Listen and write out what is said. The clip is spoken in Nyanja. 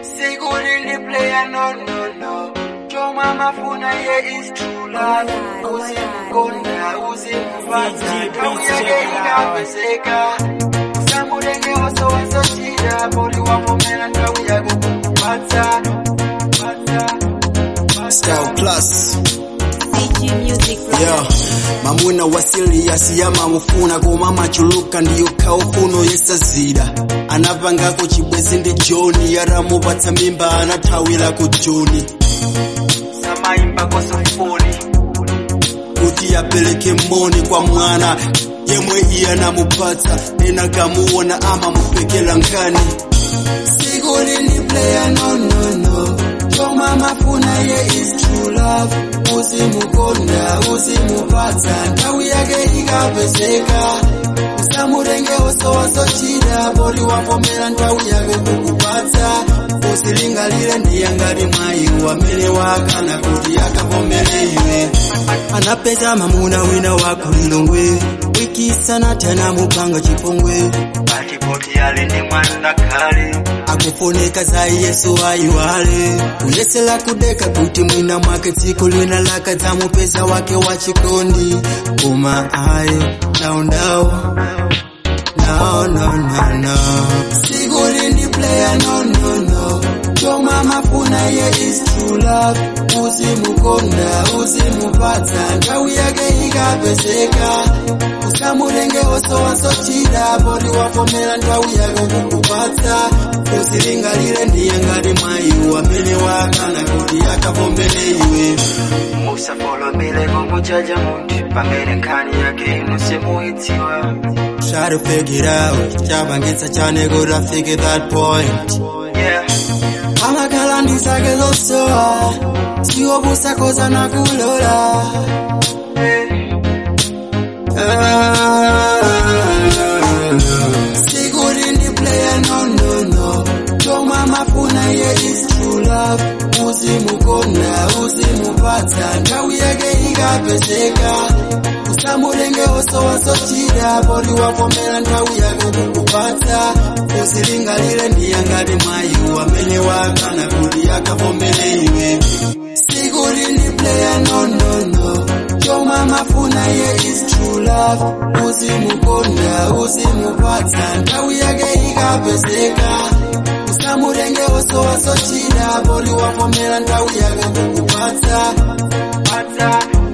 Sigurili player no no no Choma mafuna ye is true love Uzimukonda uzimufata Kawiyage ingapeseka Samurenge oso wasochira Boli wamomena kawiyage kukupata Pata Scout Plus CG Music yeah. mamuna wasiliasi yamamufuna koma machuluka ndiyo kaufuno yesazira anapangako chibwezi ndi joni yaramupatsa mimba anathawira ku joni Samaimba kwa sofoni kuti apereke moni kwa mwana yemwe iye anamupatsa ena kamuona amamupekela nkani siku lini player no no no choma mafuna ye is true love uzimukonda uzimupatsa nthawi yake ikapezeka usamurenge osowasochira poti wavomera nthawi yake kukupatsa usilingalire ndiye ngati mwayi wamene wakana kuti akavomere iwe anapeza mamuna wina wakulilongwe wikisana tena mupanga chipongwe Patipoti yale ni mwana kale akufoneka za yesu ayiwale kuyesela kudeka kuti mwina mwake tsiku lina laka dzamupeza wake wa chikondi koma ayi ndaundau no no no no siku lindi player no no no choma mafuna ye is true love uzimukonda uzimupatsa nthawi yake ikapezeka usamurenge osowasochira poti wavomera nthawi yake kukupatsa usilingalire ndiye ngati mwayi wamene wakana kuti akavomere iwe musafolomele kumujaja muntu pamene nkhani yake musimuidziwa try to figure it out chabangitsa chane kuti afike that point yeah amakhala ndi zake zosowa siwopusa koza nakulola sikuti ndi player no no no choma mafuna ye is true love uzimukonda uzimupatsa nthawi yake ikapezeka usamurenge osowasochira poti wavomera nthawi yake kukupatsa usilingalire ndiye ngati mwayi wamene wakana kuti akavomere iwe sikuti ndi player no no no choma mafuna ye is true love uzimukonda uzimupatsa nthawi yake ikapezeka usamurenge osowasochira poti wavomera nthawi yake kukupatsa pata